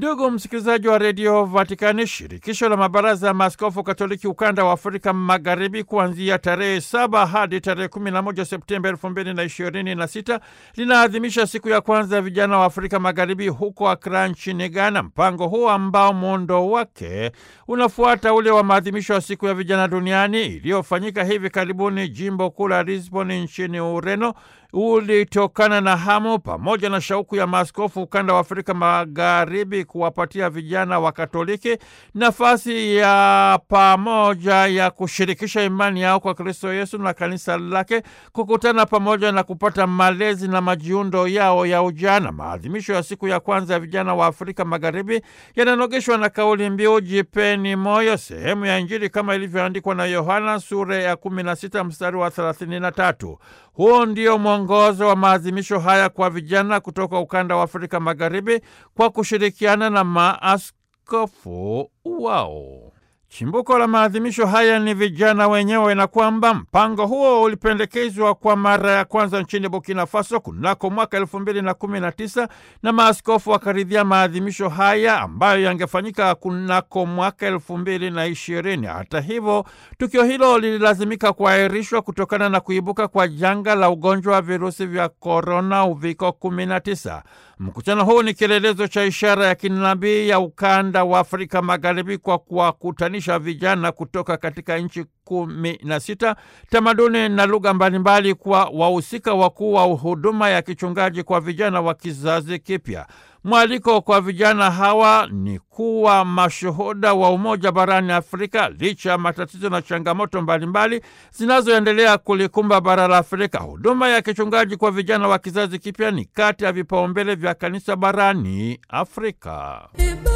Ndugu msikilizaji wa redio Vatikani, shirikisho la mabaraza ya maaskofu katoliki ukanda wa Afrika Magharibi, kuanzia tarehe saba hadi tarehe 11 Septemba elfu mbili na ishirini na sita linaadhimisha siku ya kwanza ya vijana wa Afrika Magharibi huko Akra nchini Ghana. Mpango huu ambao muundo wake unafuata ule wa maadhimisho ya siku ya vijana duniani iliyofanyika hivi karibuni jimbo kuu la Lisbon nchini Ureno ulitokana na hamu pamoja na shauku ya maaskofu ukanda wa Afrika Magharibi kuwapatia vijana wa Katoliki nafasi ya pamoja ya kushirikisha imani yao kwa Kristo Yesu na kanisa lake, kukutana pamoja na kupata malezi na majiundo yao ya ujana. Maadhimisho ya siku ya kwanza ya vijana wa Afrika Magharibi yananogeshwa na kauli mbiu jipeni moyo, sehemu ya Injili kama ilivyoandikwa na Yohana sura ya 16 mstari wa 33. Huo ndio mwongozo wa maadhimisho haya kwa vijana kutoka ukanda wa Afrika Magharibi kwa kushirikiana na maaskofu wao. Chimbuko la maadhimisho haya ni vijana wenyewe, na kwamba mpango huo ulipendekezwa kwa mara ya kwanza nchini Burkina Faso kunako mwaka elfu mbili na kumi na tisa na maaskofu wakaridhia maadhimisho haya ambayo yangefanyika kunako mwaka elfu mbili na ishirini. Hata hivyo, tukio hilo lililazimika kuahirishwa kutokana na kuibuka kwa janga la ugonjwa wa virusi vya korona uviko 19. Mkutano huu ni kielelezo cha ishara ya kinabii ya ukanda wa Afrika Magharibi kwa kuwakutanisha vijana kutoka katika nchi kumi na sita, tamaduni na lugha mbalimbali, kwa wahusika wakuu wa huduma ya kichungaji kwa vijana wa kizazi kipya. Mwaliko kwa vijana hawa ni kuwa mashuhuda wa umoja barani Afrika licha ya matatizo na changamoto mbalimbali zinazoendelea kulikumba bara la Afrika. Huduma ya kichungaji kwa vijana wa kizazi kipya ni kati ya vipaumbele vya kanisa barani Afrika.